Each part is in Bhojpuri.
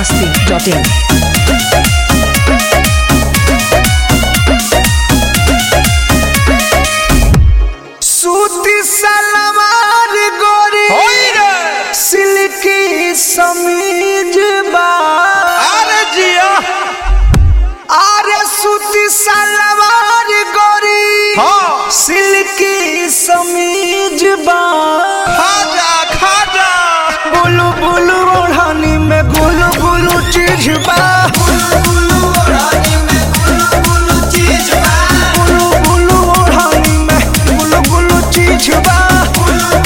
masti.in. सूती सलवार गोरी सिल्की समीज बा अरे जिया अरे सूती सलवार गोरी हाँ। सिल्की समीज बा खाजा खाजा बुलु बुलु ओढ़नी में गुलु गुलु चीज बा बुलु बुलु ओढ़नी में गुलु गुलु चीज बा बुलु बुलु चीज बा गुलु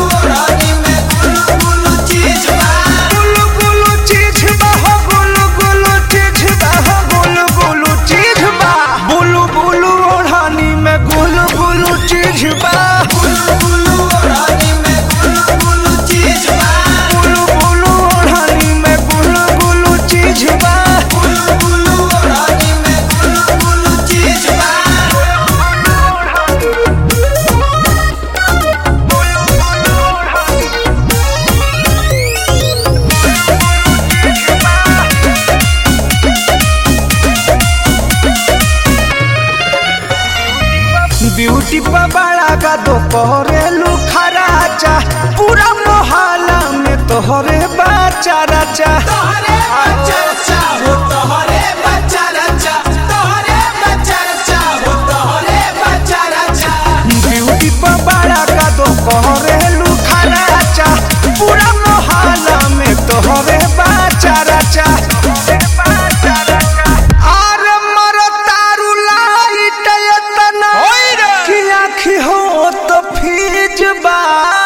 गुलु चीज बा हो गुलु गुलु चीज बा हो गुलु गुलु चीज बा बुलु बुलु ओढ़नी में गुलु गुलु चीज बा बुलु बुलु ओढ़नी में गुलु गुलु चीज बा बुलु बुलु ओढ़नी में गुलु गुलु चीज बा बुलु बुलु ओढ़नी में गुलु गुलु चीज बा ब्यूटी पर बड़ा का दो कोरेलू खराचा पूरा मोहल्ला में तोहरे बाचा राचा तोहरे बाचा राचा हो तोहरे बाचा राचा तोहरे बाचा राचा हो तोहरे बाचा राचा ब्यूटी पर बड़ा का दो कोरेलू खराचा पूरा मोहल्ला में तोहरे बाचा राचा अरे मरो तारू लाइट एतना होई रे। कि आँखी हो तो फीज बा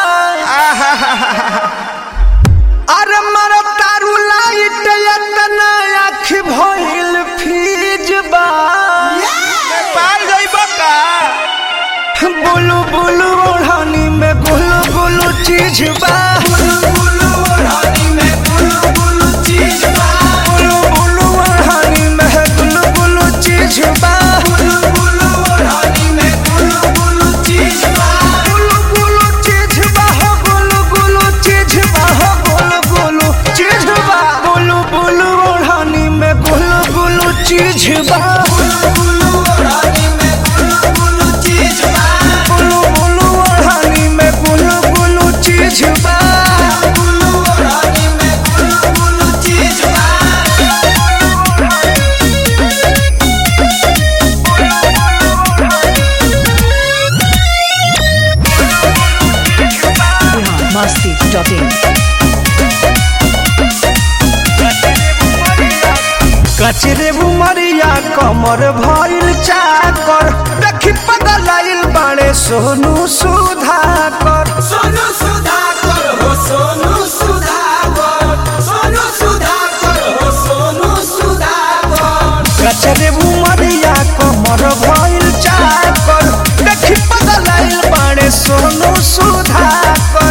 अरे मरो तारू लाइट एतना आँखी भइल फीज बा पाल जाइबा का बुलु बुलु ओढ़नी में गुलु गुलु चीज बा बुलु बुलु ओढ़नी में गुलु गुलु चीज बा बुलु बुलु ओढ़नी में गुलु गुलु चीज बा बुलु बुलु ओढ़नी में गुलु गुलु चीज बा गुलु गुलु चीज बा हो गुलु गुलु चीज बा हो गुलु गुलु चीज बा बुलु बुलु ओढ़नी में गुलु गुलु चीज बा बुलु बुलु ओढ़नी में गुलु गुलु चीज बा बुलु बुलु ओढ़नी में गुलु गुलु चीज बा बुलु ओढ़नी में गुलु गुलु चीज बा Bihar masti.in. कचरे बुमरिया कमर भइल चाकर देखी पगलाइल बाड़े सोनू सुधाकर सोनू सुधाकर हो सोनू सुधाकर सोनू सुधाकर हो सोनू सुधाकर कचरे बुमरिया कमर भइल चाकर देखी पगलाइल बाड़े सोनू सुधाकर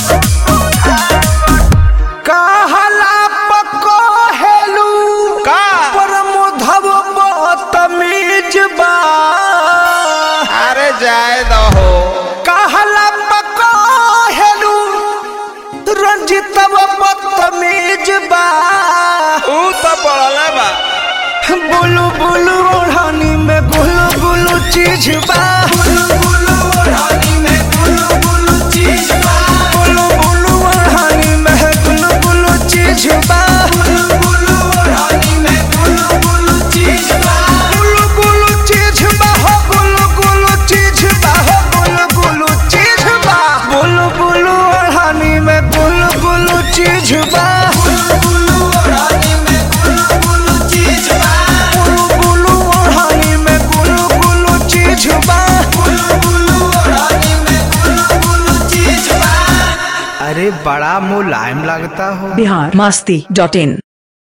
कहला पको हेलू का? परमोधव बतमीज बा अरे जाए दहो कहला पको हेलू रंजितव बतमीज बा ऊ तो पड़ला बा बुलु बुलु ओढ़नी में गुलु गुलु चीज बा बुलु बुलु ओढ़नी में गुलु गुलु चीज बा बुलु बुलु ओढ़नी में गुलु गुलु चीज बा बुलु बुलु ओढ़नी में गुलु गुलु चीज बा गुलु गुलु चीज बा हो गुलु गुलु चीज बा हो गुलु गुलु चीज बा बुलु बुलु ओढ़नी में गुलु गुलु चीज बा बुलु बुलु ओढ़नी में गुलु गुलु चीज बा गुलु गुलु ओढ़नी में गुलु गुलु चीज बा गुलु गुलु ओढ़नी में गुलु गुलु चीज बा अरे बड़ा मुलायम लगता हो Bihar masti.in.